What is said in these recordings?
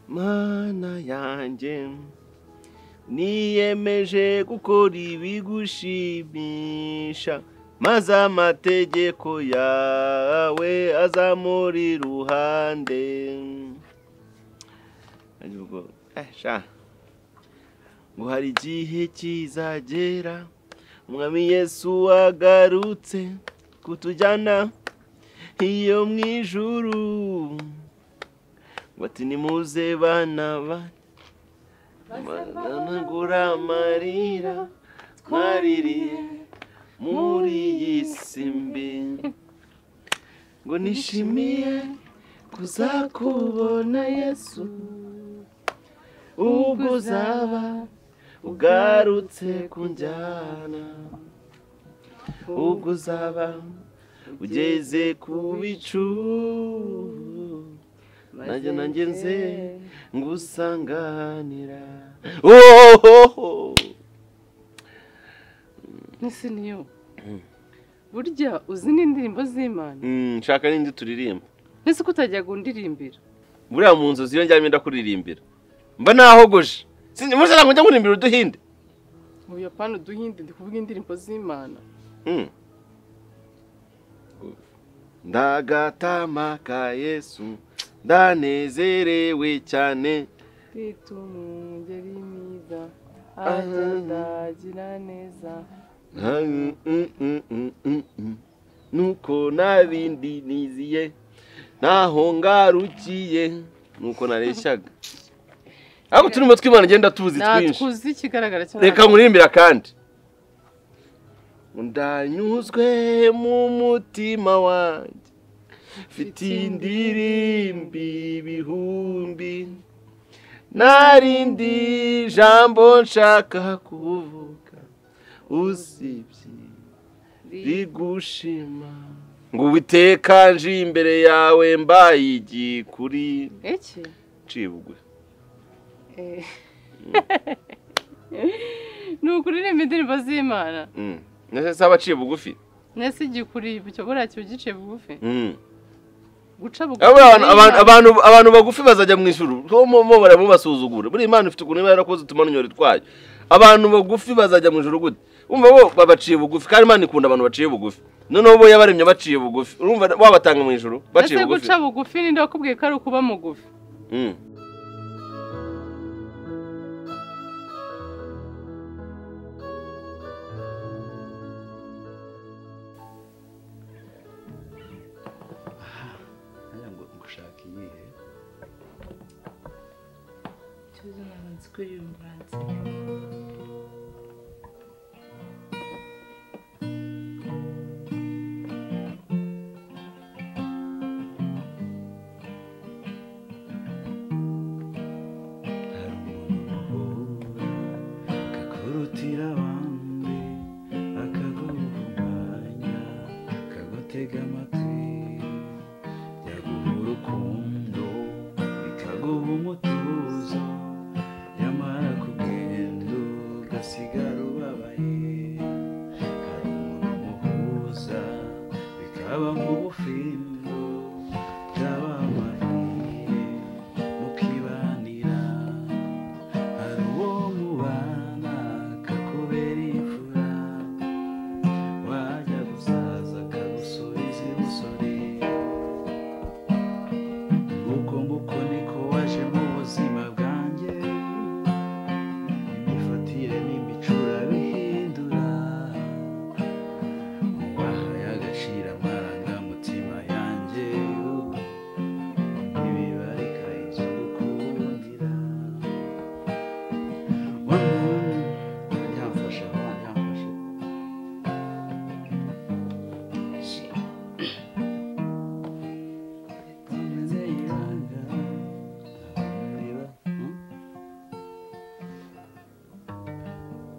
mana yanjye niyemeje gukora ibigushimisha maze amategeko yawe azamuri iruhande aribwo eh, sha ngo hari igihe kizagera umwami yesu agarutse kutujyana iyo mu ijuru ngo ati nimuze bana bana Banagura amarira twaririye muri iyi si mbi ngo nishimiye kuzakubona yesu ubwo uzaba ugarutse kunjyana ubwo uzaba ugeze ku bicu nanjye nanjye nze ngusanganira ohoho Ese niyo burya uzi n'indirimbo z'imana Mm, nshaka n'indi turirimba mbese ko utajya gundirimbira buriya mu nzu z'iyo njyamo ndakuririmbira mba nahogoje sinzi muze ntabwo njya nkurimbira uduhinde mu buyapani uduhinde ndi kuvuga indirimbo z'imana Mm. ndagatama ka yesu ndanezerewe cyane twita umugeri mwiza atandagira neza Mm, mm, mm, mm, mm, mm. nuko nta bindi niziye ntaho ngarukiye nuko nareshyaga ariko turimo tw'imana ngenda tuzi twinshi natwuzi ikigaragara cyane reka nkurimbira kandi ndanyuzwe mu mutima wanjye mfite indirimbi ibihumbi narindi jambo nshaka kuvuga usibye rigushima ngo uwiteka nje imbere yawe mbaye igikuri iki ncibwe Eh. ni ukuririmba indirimbo z'imana Mm. Nese saba aciye bugufi nese igikuriye icyo buriya kiba giciye bugufi Mm. guca bugufi Aba abantu- abantu- abantu abantu bagufi bazajya mu ijuru mo baramubasuzugura buriya imana ifite ukuntu iba yarakoze utumanunyori twayo abantu bagufi bazajya mu ijuru gute umva bo babaciye bugufi kandi imana ikunda abantu baciye bugufi noneho bo yabaremye baciye bugufi urumva wabatanga mu ijuru baciye ese bugufi guca bugufi ninde wakubwiye ko ari ukuba mugufi Mm. Hariya ngo ngushaka iyihe ikibazo ntabwo nzi ko iri buranse hari umuntu kakurutira abandi akaguhumanya kagutega amatwi byaguha urukundo bikaguha umutuzo nyamara kugenda ugasigara ubabaye hari umuntu umuhuza bikaba nk'ubufindo byaba amariye mukibanira hari uwo mubana kakubera imfura wajya gusaza akagusubiza imusore nguko nguko niko waje mu buzima bwanjye imifatire n'imico urabihindura wahaye agaciro amarangamutima yanjye ntibibarika inzu gukundira wanyamfasha wanyamfasha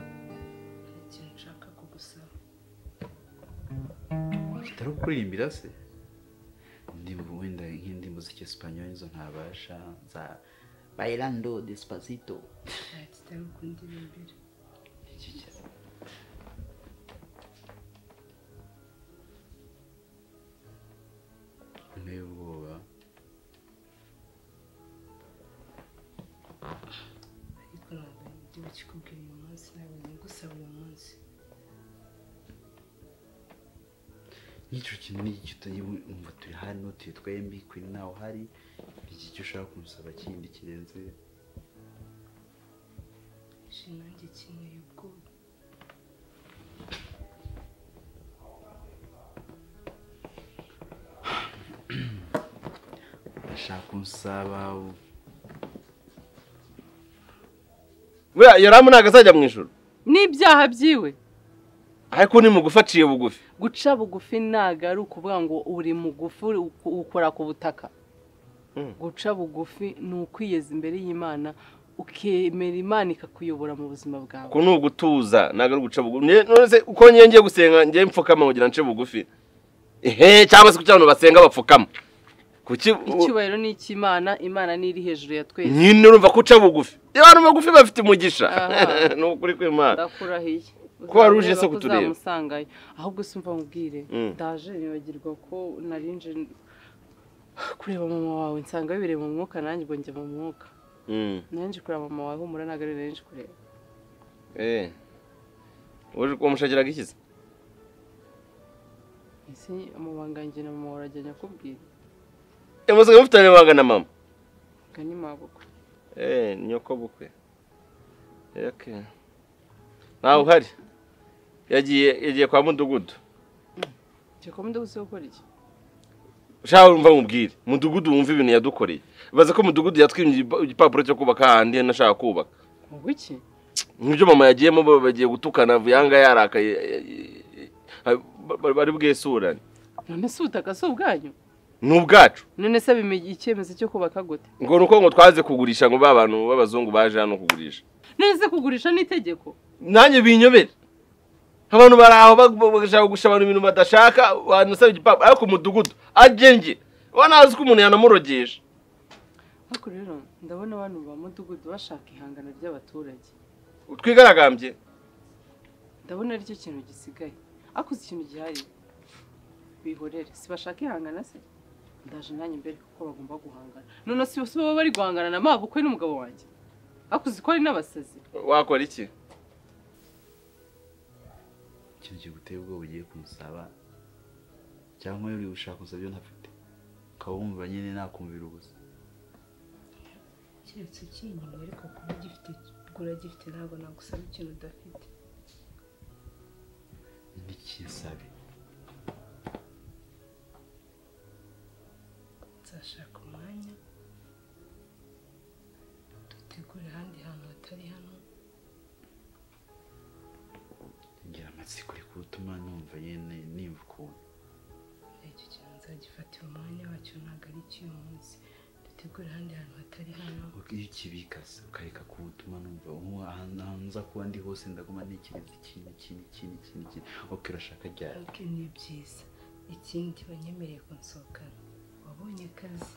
ikintu nshaka kugusaba kitari ukuririmbira se ndi wenda nk'indi muziki esipanyoli zo ntabasha za bailando despacito nta kitari ukundira imbere iki cya- inteye ubwoba nakikubwira uyu munsi ntabwo nagusaba uyu munsi nk'icyo kintu ni iki utayumva turi hano turi twembi kuri nawe uhari iki cyo ushaka kumusaba kindi kirenze shinange kineye ubwoba urashaka unsaba buriya yoramu ntabwo azajya mu ijoro n'ibyaha byiwe ariko ni mugufi aciye bugufi guca bugufi ntabwo ari ukuvuga ngo uri mugufi uri- ukora ku butaka Mm. guca bugufi ni ukwiyeza imbere y'imana ukemera imana ikakuyobora mu buzima bwawe uku ni ugutuza ntabwo ari uguca bugufi Nge- none uko ngiye ngiye gusenga ngiye mfukama kugira nce bugufi ehe cyangwa se kuki abantu basenga bapfukama kuki icyubahiro ni icy'imana imana ni iri hejuru ya twese nyine urumva ko uca bugufi abantu bagufi bafite umugisha Aha. ni ukuri kw'imana ndakurahiye Ko wari uje se Uzareba ko kutureba. uzamusangayo ahubwo se umva nkubwire Mm. ndaje nibagirwa ko narinje kureba mama wawe nsanga bibereye mu mwuka nanjye ubwo njya mu mwuka Mm. nanjye kureba mama wawe humura ntabwo ari nanjye kureba Eh. Uje kumushakiraga ikiza ese amabanga yanjye na mama warajya nyakubwira Emusiga mufitanye ibanga na mama. ubwo ni mabuko Eh, nyoko bukwe. Okay. Nawe uhari. Yagiye yagiye kwa mudugudu. njye ko ndaguse gukora iki Ushaka urumva mubwire. Mudugudu wumva ibintu yadukoreye. Baza ko mudugudu yatwimye igipa- igipapuro cyo kubaka ahandi nashaka kubaka. ngo iki Nk'ibyo mama yagiyemo bo bagiye gutukana vuyanga yarakaye. eh, eh, eh, ba- ba- Bari bwesurane. none se ubutaka si ubwanyu Ni ubwacu. none se bimenya icyemezo cyo kubaka gute Ngo nuko ngo twaze kugurisha ngo babantu b'abazungu baje hano kugurisha. none se kugurisha ni itegeko nanjye binyobera abantu bari aho bag- bashaka gushaka abantu ibintu badashaka banasaba igipapuro ariko umudugudu ajenge wanazi ko umuntu yanamurogesha ariko rero ndabona abantu ba mudugudu bashaka ihangana ry'abaturage twigaragambye ndabona aricyo kintu gisigaye ariko uzi ikintu gihari bihorere si bashaka ihangana se ndaje nanjye mbere kuko bagomba guhangana none si si baba bari guhangana na mabukwe n'umugabo wanjye ariko uzi ko ari n'abasazi wakora iki ikintu kiguteye ubwoba ugiye kumusaba cyangwa uri gushaka kumusaba ibyo ntafite ukaba wumva nyine nakumvira ubusa keretse ukiri inyuma ariko kuba ugifite kuba uragifite ntabwo nagusaba ikintu udafite ntikisabe nzashaka umwanya dutegure ahandi hantu hatari hano ngira amatsiko uri kutuma numva nyine nimba ukuntu icyo kintu nzagifatira umwanya wacyo ntabwo ari icy'uyu munsi dutegure ahandi hantu hatari hano iyo ukibika se ukareka kuwutuma numva ubu ahantu ahantu nza kuba ndi hose ndaguma ntekereza ikintu ikintu ikintu ikintu ikintu oke urashaka ryari ariko ni byiza ikindi banyemereye kunsohokana wabonye akazi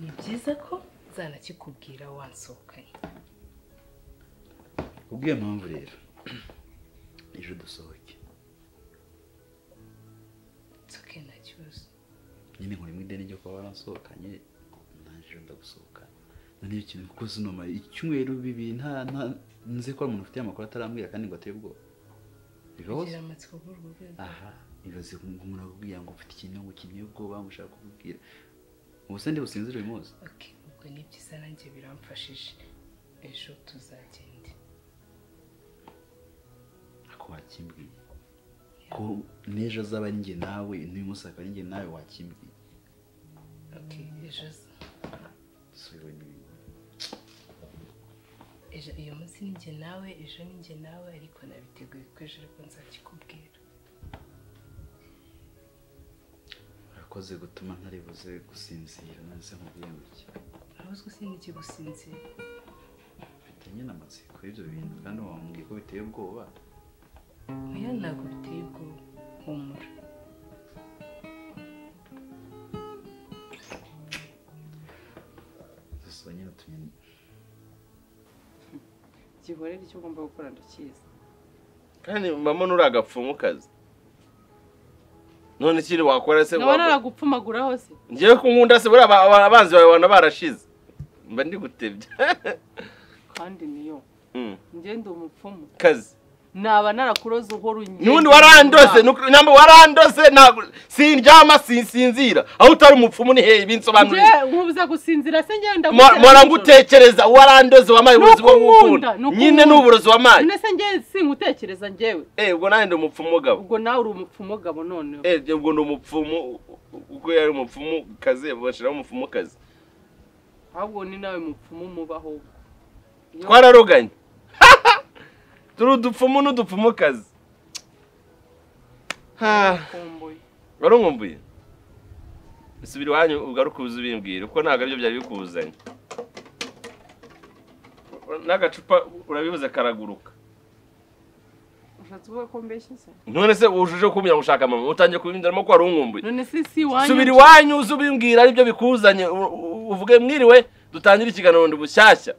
ni byiza ko zanakikubwira wansohokanye kubw'iyo mpamvu rero ejo dusohoke nsoke nta kibazo nyine nkora mu ideni ryo kuba warasohokanye naje ejo ndagusohokana none iyo kintu kuko sinoma icyumweru bibiri nta nta nzi ko hari umuntu ufite amakuru atarambwira kandi ngo ateye ubwoba bibaho se? kugira amatsiko kuri urwo rwego aha ibaze ngo umuntu akubwira ngo ufite ikintu ngo ukeneye ubwoba ngo ushaka kububwira ubuse ndi businzire uyu munsi oke ubwo ni byiza nanjye biramfashije ejo tuzagende ako wakimbwiye ko n'ejo azaba ari njye nawe n'uyu munsi akaba ari njye nawe wakimbwiye oke ejo z- si wowe n'ibintu ejo uyu munsi ni njye nawe ejo ni njye nawe ariko nabiteguye ko ejo ariko nzakikubwira urakoze gutuma ntari buze gusinzira nanze nkubwiye gutya ntabuzwe sinzi ikigusinzira mfite nyine amatsiko y'ibyo bintu kandi wambwiye ko biteye ubwoba oya ntabwo biteye ubwoba humura gusa nyine utumye gihorere icyo ugomba gukora ndakizi kandi mama nturi agapfumukazi none ikindi wakora se ndabona wakora- aragupfumagura hose ngewe ko nkunda se buriya aba- aba- abanzi bawe bana barashize mba ndi gutebya kandi niyo Mm. ngende umupfumu kazi naba narakuroze uhora ungenda n'ubundi warandose ni ukuri- namba warandose ntabwo sindyama sinsinzira aho utari umupfumu ni hehe binsobanurire Nje, nkubuza gusinzira se ngenda Mwa- mwara ngutekereza warandoze wamaye Ni uburozi bwo ukukunda, gukunda ni ukukunda. nyine ni uburozi wamaye none se nge singutekereza ngewe eh ubwo nanjye ndi umupfumu gabo ubwo nawe uri umupfumu gabo noneho eh njye ubwo ndi umupfumu uko yari umupfumu kazi bashyiraho umupfumu kazi ahubwo ni nawe mupfumu mubaho ubwo. Iyo- twararoganye turi udupfumu n'udupfumu kazi Kumbuye. wari umwumbuye subira iwanyu ugaruke uze ubimbwire kuko ntabwo aribyo byari bikuzanye n'agacupa urabibuze karaguruka ushatse uvuga ko mbeshye se none se wujuje kumbwira ngo ushaka mama utangiye kubimbyiramo ko wari umwumbuye none se si iwanyu subira iwanyu uze ubimbwira aribyo bikuzanye u- u- uvuge mwiriwe dutangire ikiganiro bundi bushyashya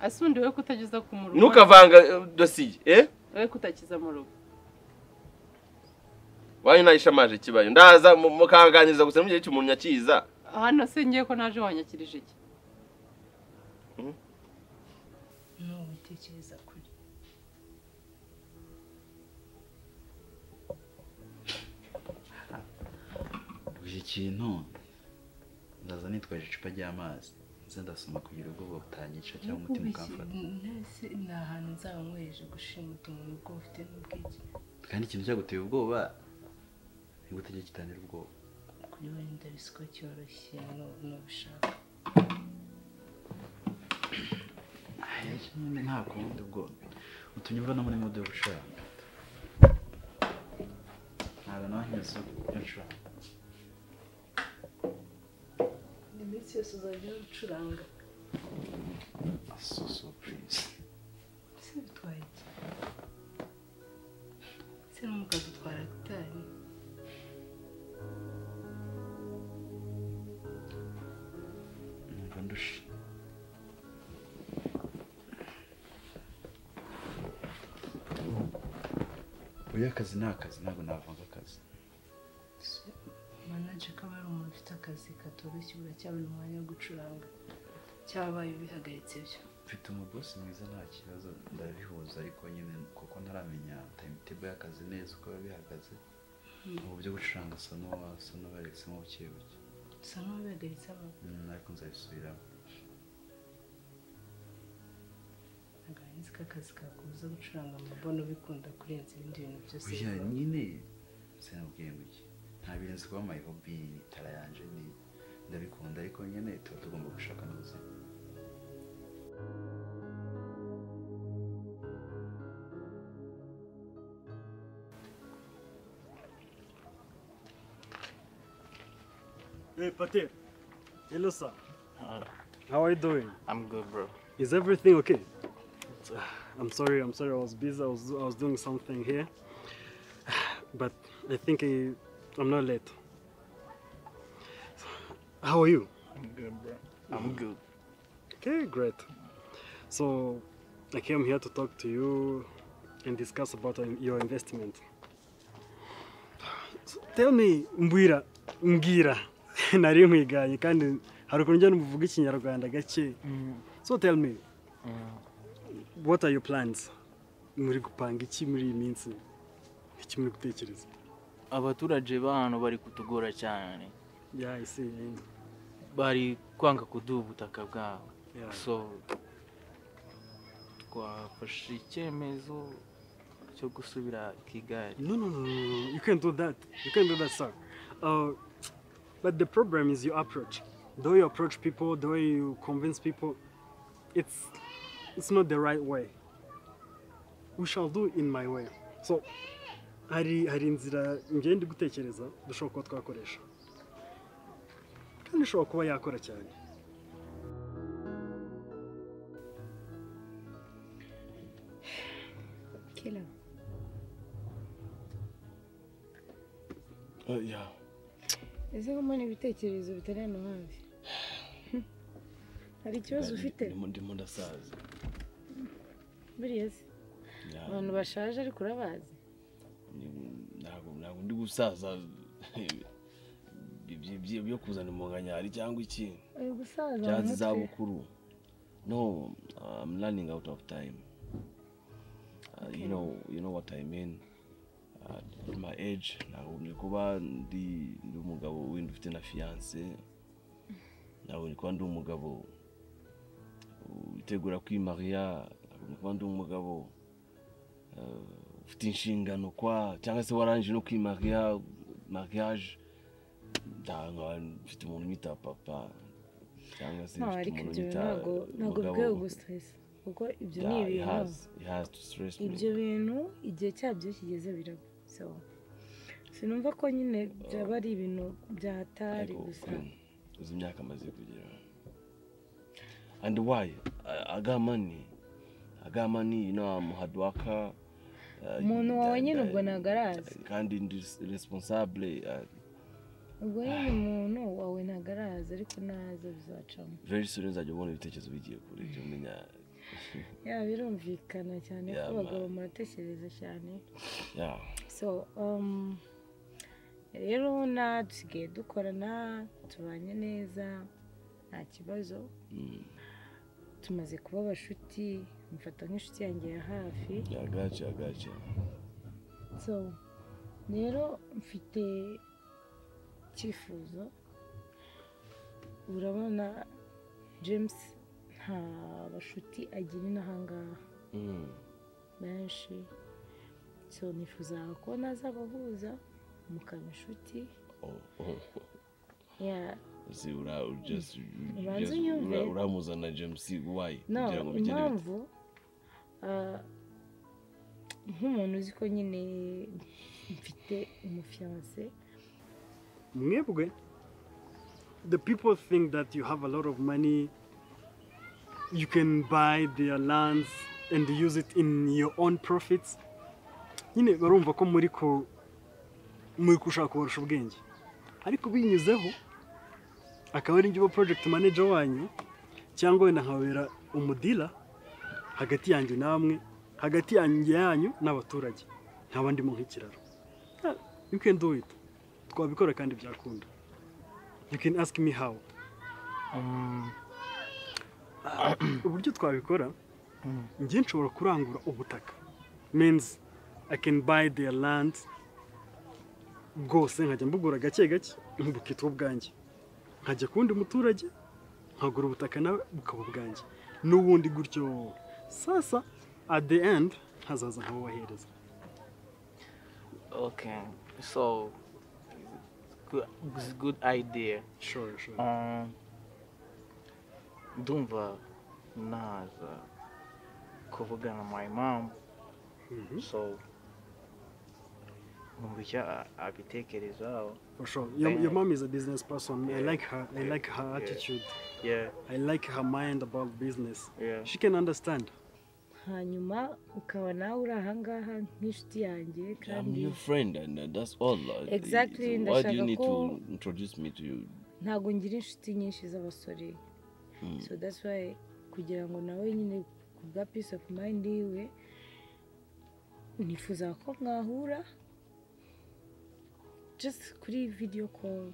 ese undi we kutageza ku murugo ntukavanga eh, dosiye eh we kutakiza mu rugo wanyu nayishamaje ikibayo ndaza mu- mukaganiriza gusa mu gihe cy'umuntu nyakiza hano se ngiye ko naje wanyakirije iki n'ubu utekereza kuri iki kintu ndaza nitwaje icupa ry'amazi nze ndasoma kugira ubwoba butanyica cyangwa umutima ukamfata nese ni ahantu nzaba nkwereje gushima utuntu ubwo ufite n'ubwiki kandi ikintu cyaguteye ubwoba ni gute cyo gitangira ubwoba kuri we ndabizi ko cyoroshye n'ubu n'ubishaka nyine nta kundi ubwoba utunyumva no muri mudu yo gucuranga ntabwo nawe nkizo yo gucuranga iminsi yose uzajya ucuranga asusu purize ese bitwaye iki ese n'umukazi utwara gitari numva ndushe uyu akazi ni akazi ntabwo navanga akazi manaje ko aba ari umuntu ufite akazi katoroshye uracyabona umwanya wo gucuranga cyabaye ubihagaritse byo mfite umubosi mwiza nta kibazo ndabihuza ariko nyine kuko ntaramenya timetable y'akazi neza uko biba bihagaze mu buryo gucuranga asa n'uwasa n'ubarisemo buke buke usa n'ubihagaritse abantu Mm, ariko nzabisubiramo ntabwo arinzi ko akazi kakubuza gucuranga amabona ubikunda kurenza ibindi bintu byose oya bikora. nyine sinabwiye muke ntabirenze kuba my hobby ni tara yanje ni ndabikunda ariko nyine tuba tugomba gushaka n'ubuzima Hey, Patel. Hello, sir. How are you doing? I'm good, bro. Is everything okay? I'm sorry, I'm sorry, I was busy, I was, I was doing something here. But I think I, I'm not late. How are you? I'm good, bro. I'm good. Okay, great. So I came here to talk to you and discuss about uh, your investment. So, tell me, Mbwira, Mbwira, nari nkwiganye kandi hari ukuntu njya n'umuvuga ikinyarwanda gake. So tell me, what are your plans? Muri gupanga iki muri iyi minsi? Iki muri gutekereza? Abaturage ba hano bari kutugora cyane. Yeah, I see. Bari kwanga kuduha ubutaka bwabo. Yeah. So twafashe icyemezo cyo gusubira Kigali. No, no, no, no, no. You can't do that. You can't do that, sir. Uh, but the problem is your approach. The way you approach people, the way you convince people, it's it's not the right way. We shall do in my way. So, hari hari inzira njyewe ndi gutekereza dushobora kuba twakoresha kandi ishobora kuba yakora cyane kera Uh, yeah. ese ko mbona ibitekerezo bitari hano hafi hari ikibazo ufite Ndimo ndasaza. buriya se abantu bashaje ariko urabazi Ntabwo ntabwo ndi gusaza ibyo byo kuzana umuganyari cyangwa iki uyu gusaza mu byanze mutwe izabukuru no i'm running out of time uh, you know you know what i mean uh, at my age nagombye kuba ndi ndi umugabo wenda ufite na fiance nagombye kuba ndi umugabo witegura kwimaria nagombye kuba ndi umugabo uh, ufite inshingano kwa cyangwa se warangije no kwimaria mariage ndanga mfite umuntu unyita papa cyangwa se ntawe mfite ariko umuntu ibyo unyita ntabwo ntabwo umugabo. bwawe gusitasi kuko ibyo ni Yeah, it ibintu has- it has to stress me. ibyo bintu igihe cyabyo kigeze biraba so sinumva ko nyine byaba ari ibintu byahatari ariko gusa kuri- uzi imyaka amaze kugira and why I- i got money i got money you know i'm a hard worker uh, umuntu wawe and nyine I- ubwo ntabwo arazi kandi ndi responsable uh, ubwo nyine umuntu wawe ntabwo arazi ariko naza bizacamo very soon nzajya ubona ibitekerezo bigiye kure jya umenya yaba birumvikana cyane ko Yeah, abagabo man. muratekereza cyane yeah so um, rero na dusigaye dukorana tubanye neza nta kibazo mm. tumaze kuba abashuti mfata nk'inshuti yanjye ya hafi yeah gotcha gotcha so rero mfite icyifuzo urabona james nta bashuti agira inahangaha mm. benshi so nifuzaga ko nazabahuza mukaba inshuti oh, oh. ya uzi ura you just you Ubanza just- unyumve. ura- uramuzana james why no kugira ngo bigende bite? impamvu ah, nk'umuntu uzi ko nyine mfite umufiyanse Mwebwe, the people think that you have a lot of money, you can buy their lands and use it in your own profits. nyine barumva ko muri ko muri gushaka kubarusha ubwenge ariko binyuzeho akaba ari uba project manager wanyu cyangwa wenda nkababera umudila hagati yanjye namwe hagati yanjye yanyu n'abaturage nkaba ndimo nk'ikiraro Ah, you can do it twabikora kandi byakunda you can ask me how Um, uburyo twabikora njye nshobora kurangura ubutaka means i can buy their land bwose nkajya mbugura gake gake bukitwa ubwanjye nkajya ku wundi muturage nkagura ubutaka nawe bukaba ubwanjye n'ubundi gutyo sasa at the end hazaza nk'abubahereza okay, so good, it's good idea. sure sure Um, ndumva naza kuvugana my mom Mhm. so numva icyo a- abitekerezaho for sure your, your mom is a business person i like her i like her attitude yeah i like her mind about business yeah she can understand hanyuma ukaba nawe uri ahangaha nk'inshuti yanjye I'm kandi your friend, and uh, that's all. Uh, Exactly, so Why do you ndashaka need ko- to introduce me to you? ntabwo ngira inshuti nyinshi z'abasore so that's why kugira ngo nawe nyine ku bwa peace of mind yiwe nifuza ko mwahura just kuri video call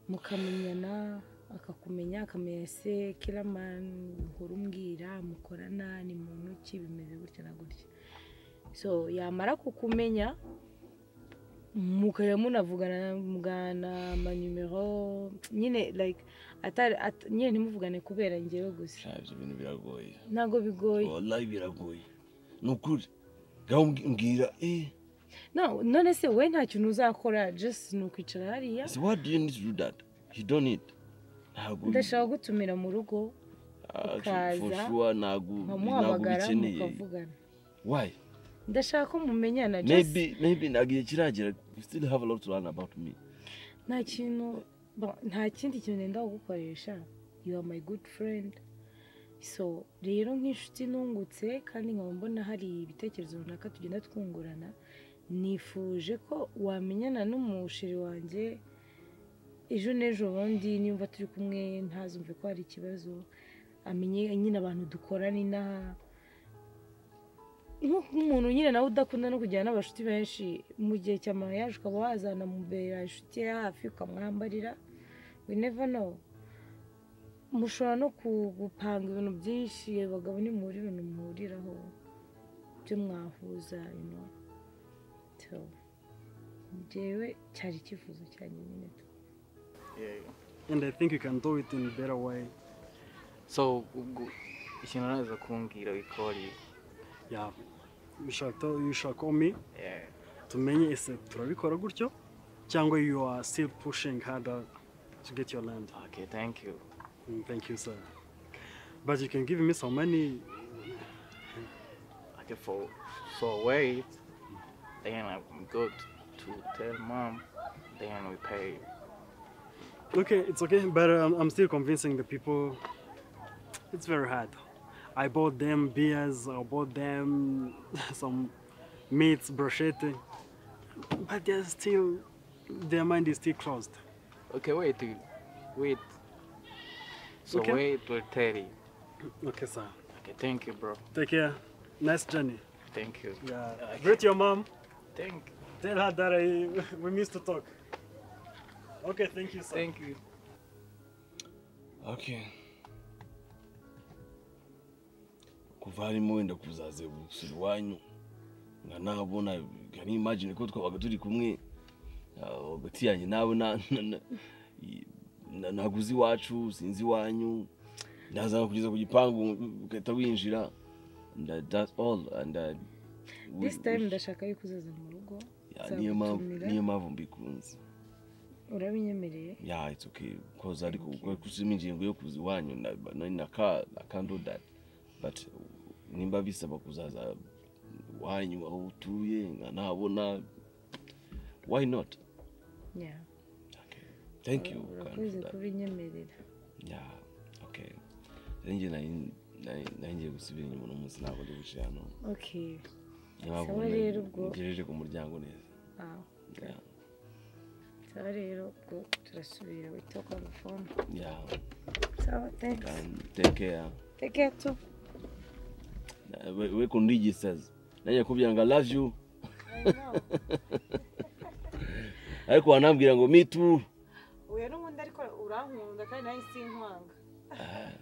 mukamenyana akakumenya akamenya ese kiramani uhora umbwira mukorana ni muntu ki bimeze gutya na gutya so yamara kukumenya mukajya munavugana mugana amanimero nyine like atari at- nyine ntimuvugane kubera njyewe gusa Shabs, ibintu biragoye. ntabwo bigoye Wallahi biragoye. Ni ukuri. Gaho mbwira, eh, no none se we nta kintu uzakora just ni ukwicara hariya so why do you need to do that? You don't need. Ntabwo- ndashaka gutumira mu rugo Ah, for ukaza, sure, ntabwo- ntabwo nkamuhamagara bikeneye. mukavugana Why? ndashaka ko mumenyana just Maybe, maybe ntabwo igihe kiragera. You still have a lot to learn about me. nta kintu ba- nta kindi kintu ndenda kugukoresha you are my good friend so rero nk'inshuti nungutse kandi nkaba mbona hari ibitekerezo runaka tugenda twungurana nifuje ko wamenyana n'umusheri wanjye ejo n'ejo bundi nimba turi kumwe ntazumve ko hari ikibazo amenye nyine abantu dukorana inaha nk'umuntu nyine nawe udakunda no kujyana n'abashuti benshi mu gihe cya mariage ukaba wazana mu mbere inshuti ye hafi ukamwambarira we never know mushobora no ku- gupanga ibintu byinshi abagabo ni muri ibintu muhuriraho byo mwahuza ino njyewe cyari icyifuzo cyanjye nyine And I think you can do it in a better way. so ubwo ikintu uraza kumbwira wikori Yeah. You shall, tell, you shall call me tumenye ese turabikora gutyo cyangwa you are still pushing harder to get your land. okay thank you Mm, Thank you, sir. But you can give me some money. okay for so wait then i'm good to tell mom then we pay Okay, it's okay, but um, I'm still convincing the people. It's very hard. I bought them beers, I bought them some meats, brochette, but they're still, their mind is still closed. okay wait wait so Okay. wait we'll tell you Okay, sir. okay thank you bro Take care. Nice journey. thank you Yeah. Okay. Greet your mom. thank Tell her that I, we missed to talk. Okay, thank you, sir. thank you okay kuva harimo wenda kuzaze gusura iwanyu nkanahabona nkanimagine ko twabaga turi kumwe ah, hagati yanjye nawe na- na- na- i- na- naguze iwacu sinzi iwanyu ndazana kugeza ku gipangu ugahita winjira and uh, that's all and uh, we- this time ndashaka yuko uzaza mu rugo Yeah, niyo mpamvu nzagutumira. niyo mpamvu mbikunze urabinyemereye yeah it's okay because ariko kusima ingingo yo kuza iwanyu na na- na ka I can't do that but nimba bisaba kuzaza iwanyu aho utuye nkanabona why not Yeah. okay thank you Karen, for urakoze that. kubinyemerera yeah okay nanjye nari- nari- nari ngiye gusubira inyuma uno munsi ntabwo ndi gucira hano okay niyo mpamvu Sawa nari- rero ubwo. ngejeje ku muryango neza ah yeah sawa rero ubwo turasubira wita kwa gufone yeah sawa thanks Karen, take care take care too Na- we- we kundiji sasa najya kubwira ngo I love you ariko wanambwira ngo me too uyu n'ubundi ariko urankunda kandi nawe sinkwanga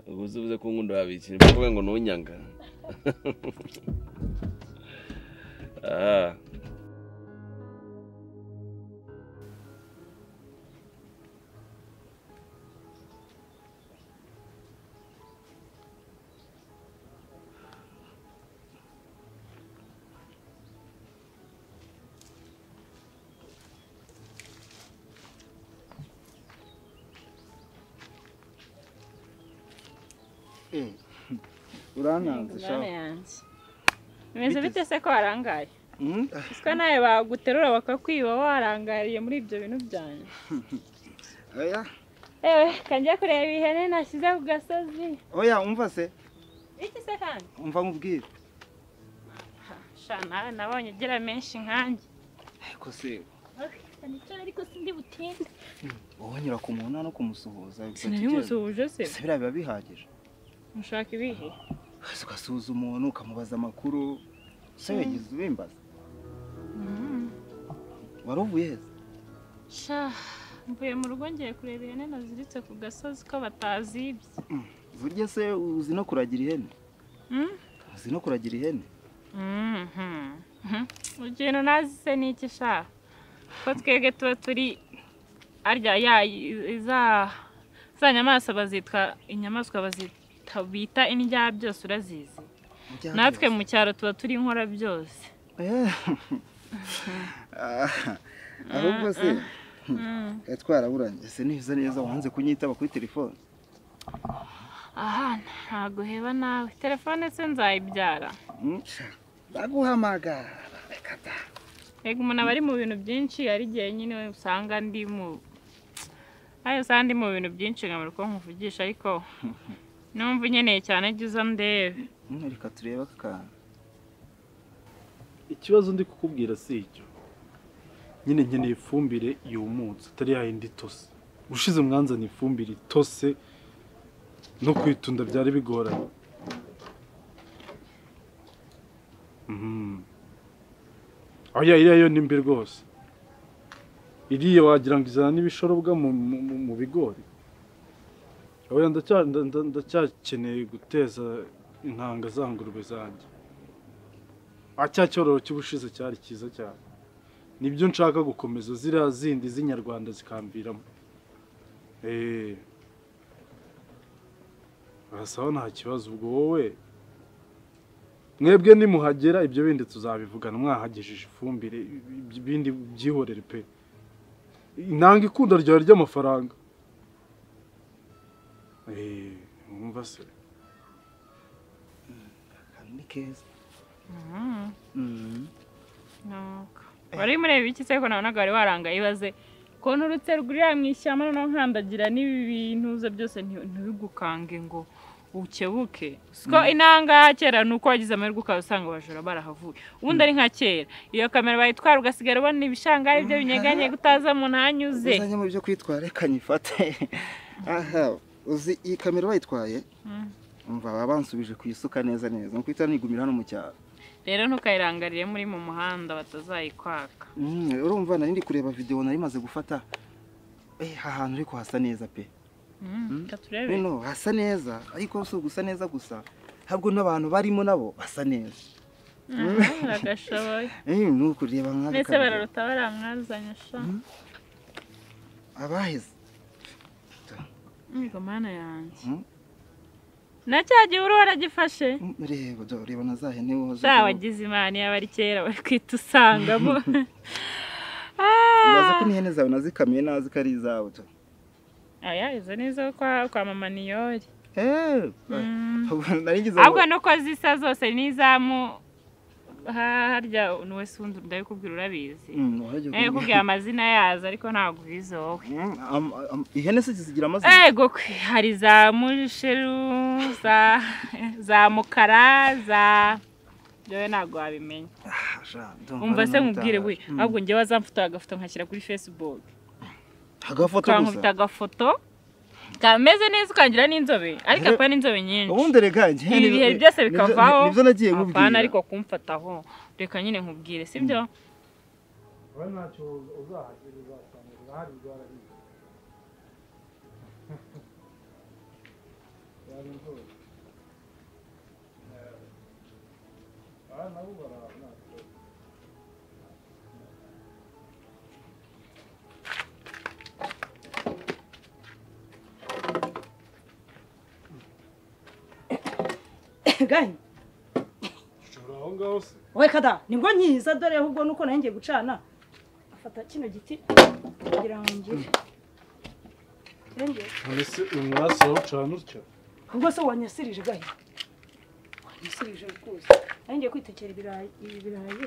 ubwo uzivuze ko nkunda wabikira kuvuga ngo ntunyanga ah urankanze ingurane yanjye bimeze bite se ko warangaye iswa nawe baguterura bakakwiba warangariye muri ibyo bintu byanyu oya ewe kanjya kureba ihene nashyize ku gasozi oya umva se iki se kandi umva nkubwire sha nawe nabonye ugira menshi nkanjye ariko se nicyo ariko sindi butinde wowe nyura ku muntu no kumusuhuza sinabimusuhuje se se biriya biba bihagije mushaka ibihe Ukaza ugasuhuza umuntu ukamubaza amakuru se wigeze ubimbaza wari uvuye heza sha mvuye mu rugo ngiye kureba ihene naziritse ku gasozi ko batazibye burya se uzi no kuragira ihene Mm. uzi no kuragira ihene Mhm. Mhm. ikintu nazi se ni iki sha ko twebwe tuba turi arya ya iza za nyamaswa bazitwa inyamaswa bazita bita indya byose urazizi Ujya natwe heza. mu cyaro tuba turi inkora byose Eh. Ah, ahubwo se eh, twaraburanye se neza neza wanze kunyitaba kuri telefone aha ntago uheba nawe telefone se nzayibyara Mm, sha, baguhamagara bakata Ego umuntu aba ari mu bintu byinshi hari igihe nyine we usanga ndi mu ayo usanga ndi mu bintu byinshi nkamara uko nkuvugisha ariko numva unyeneye cyane jya uza ndebe Mm, reka turebe aka kantu ikibazo ndi kukubwira si icyo nyine nkeneye ifumbire yumutse atari yayindi itose ushize umwanzani ifumbire itose no kwitunda byari bigoranye oya iriya yo ni mbi rwose iriya wagira ngo izana n'ibishorobwa mu- mu mu- mu bigori oya ndacya- nda- nda- ndacyakeneye guteza intanga za ngurube zanjye Ah, cya cyororo cy'ubushize cyari cyiza cyane nibyo nshaka gukomeza ziriya zindi z'inyarwanda zikamviramo eee barasaba nta kibazo ubwo wowe mwebwe nimuhagera ibyo bindi tuzabivugana mwahagejeje ifumbire ibi- ibindi byihorere pe intanga ikunda ryawe ry'amafaranga eee mwumva se ni keza Mhm. Nuko. wari mureba iki se ko nabonaga wari warangaye ibaze kontu urutse rwurira mu ishyamba noneho nkandagira n'ibi bintuza byose nti- ntibigukange ngo ukebuke siko Mm. intanga ya kera ni uko wagize amahirwe ukaba usanga abajura barahavuye ubundi ari nka kera iyo kamera bayitwara ugasigara ubona ibishanga ibyo binyeganye utaza mu ntanyuze uzanye mu byo kwitwara reka nyifate aha uzi iyi kamera bayitwaye umva baba bansubije ku isuka neza neza nuko ihita nigumira hano mu cyaro rero ntukayirangarire muri mu muhanda batazayikwaka Mm, urumva nari ndi kureba videwo nari maze gufata eh ahantu ariko hasa neza pe Mm, reka turebe bino hasa neza ariko si ugusa neza gusa ahubwo n'abantu barimo nabo basa neza Aha, biragashoboye eh ni ukureba nk'aka ndetse kabido. bararuta baramwazanye sha abaheze Yego mana yanjye Mm. na cya gihe urubona gifashe reba do reba na za hene woza sha wagize imana iyo abari kera bari kwita usangamo baza ko n'ihene zawe nazikamiye nazi ko ari izawe do aya izo ni izo kwa, kwa mama niyori eh nari ngize ngo- ahubwo nuko zisa zose n'izamu ha- harya nuwe sundi ndabikubwira urabizi Mm, wajya Eh, kubwira amazina yazo ariko ntabwo ubizi wowe Am- am- ihene se zigira amazina ego kwe hari za musheru za za mukara za rero ntabwo wabimenya umva se nkubwire we ahubwo njyewe azamfata agafoto nkashyira kuri facebook agafoto ukankubita gusa agafoto kameze neza ukagira n'inzobe ariko Rero- apana inzobe nyinshi ubundi reka njye- ibi bihe byose nibyo- bikavaho nibyo nagiye apana nkubwira ariko kumfataho reka nyine nkubwire sibyo oya ntacyo uzahagera uzasanga urahari rwarariye yari rwose aha nabo barara nta kibazo gahe ushobora aho ngaho se wowe kada nibwo nyiza dore ahubwo nuko nanjye gucana afata kino giti kugira ngo ngire irengere none se uyu mwasi wawucana utya ahubwo se wanyasirije gahe wanyasirije rwose nanjye kwitekera ibirayi ibi birayi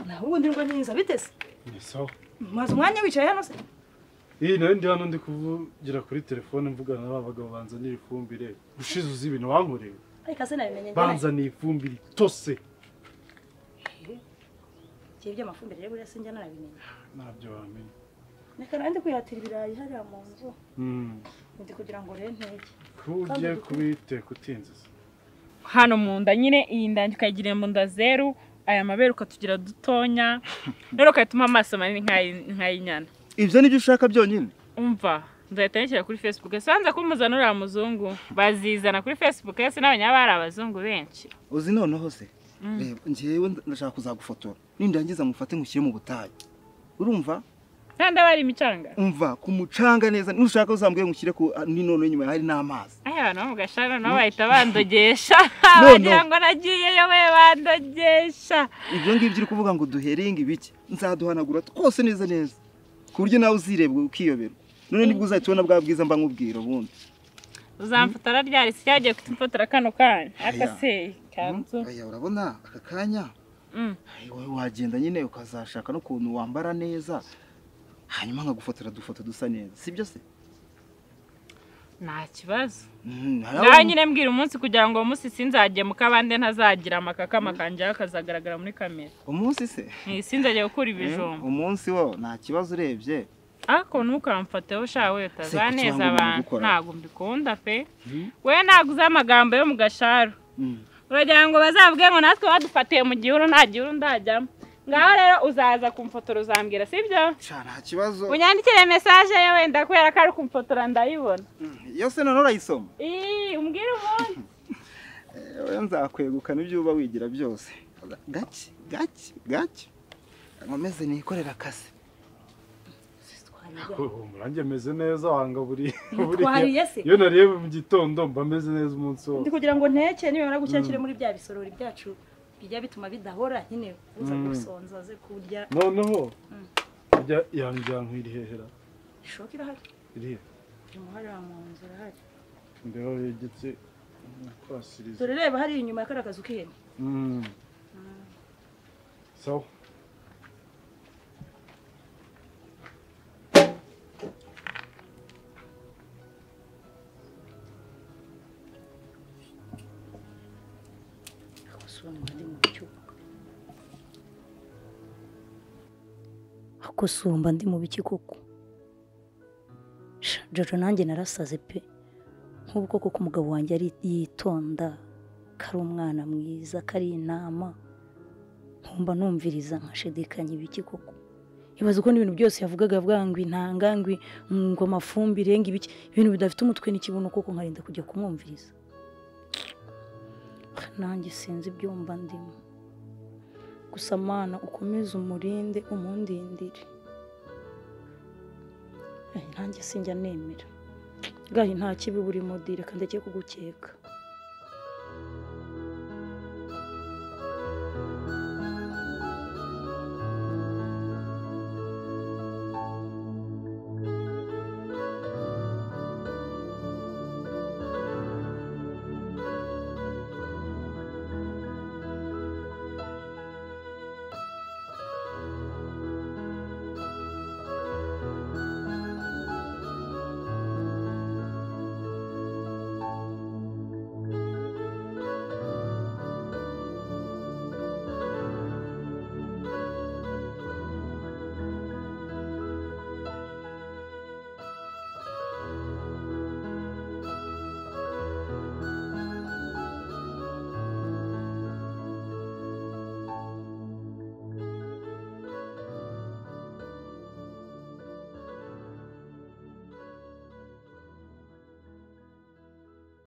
naho ubundi nibwo nyiza bitese ni sawa maze umwanya wicaye hano se iyi nayo ndi hano ndi kuvugira kuri telefone mvugana n'aba bagabo banzanira ifumbire gushize uzi ibintu wankoreye ariko se nabimenye njye banzaniye ifumbire itose igihe by'amafumbire rero buriya se njya narabimenye ntabyo wamenya reka nanjye kwihatira ibirayi hariya mu nzu Mm. ndi kugira ngo rentege ko ugiye kubiteka utinze se hano mu nda nyine iyi nda ukayigira mu nda zeru aya mabere ukatugira dutonya rero ukayatuma amaso manini nk'ay- nk'ay'inyana ibyo nibyo ushaka byonyine umva nzahita nishyira kuri facebook ese wanza kumuzana uriya muzungu bazizana kuri facebook ese n'abanyaba hari abazungu benshi uzi noneho se Mm. reba njyewe ndashaka kuzagufotora nindangiza mufate ngushyire mu butayu urumva kandi aba ari imicanga umva ku mucanga neza nushaka uzambwire ngushyire ku ni noneho inyuma hari n'amazi aya abantu bo mu gashana nabo bahita bandogesha No, no. bagira ngo nagiyeyo we bandogesha ibyo ngibyo uri kuvuga ngo duheringe ibiki nzaduhanagura twose neza neza ku buryo nawe uzirebwa ukiyobera none nibwo uzahita ubona bwa bwiza mba nkubwira ubundi uzamfotora ryari si yagiye kutumfotora kano kanya akaseye kanzu aya urabona aka kanya Mm. wowe wagenda nyine ukazashaka n'ukuntu wambara neza hanyuma nkagufotora dufoto dusa neza sibyo se nta kibazo Mm, hari nawe abo- nyine mbwira umunsi kugira ngo uwo munsi sinzagemuka abandi ntazagira amakakama kanjyeho akazagaragara muri kamera umunsi se Ni sinzagiye gukura ibijumba Mm, umunsi wo nta kibazo urebye ariko ntukamfateho ushaka we kuki utazaneza wangu abantu mbikora? ntabwo mbikunda pe Mm. we ntabwo uzi amagambo yo mu gasharu Mm. uragira ngo bazavuge ngo natwe badufatiye mu gihuru nta gihuru ndajyamo ngaho rero uzaza kumfotora uzambwira sibyo nta kibazo unyandikire mesaje ye wenda kubera ko ari kumfotora ndayibona yose none urayisoma ii umbwire ubundi wowe nzakwegukana ibyo uba wigira byose gake gake gake nkomeze nikorera akazi murange meze neza wanga buri Twariye se? iyo nariye mu gitondo mba meze neza umunsi wose ndi kugira ngo nteke nibamara gushyira muri bya bisorori byacu bijya bituma bidahora nyine uza Mm. gusonza aze kurya noneho Mm. ijya yanjye yankwira ihehera ishoka irahari iriya uyu muhari wa mu nzu urahari imbeho yegetse kwasiriza dore reba hariya inyuma ya kariya kazu k'ihene Mm. sawa akosomba ndi mu biki koko Sha, jojo nanjye narasaze pe nk'ubwo koko umugabo wanjye ari yitonda ko ari umwana mwiza ko ari intama nkumva numviriza nkashidikanya ibiki koko ibaza uko n'ibintu byose yavugaga avuga ngo intanga ngo i- ngo amafumbire ngo ibiki ibintu bidafite umutwe n'ikibuno koko nkarinda kujya kumwumviriza nanjye sinzi ibyumba ndimo gusa mana ukomeze umurinde umundindire Eh, nanjye sinjya nemera gahe nta kibi burimo di reka ndeke kugukeka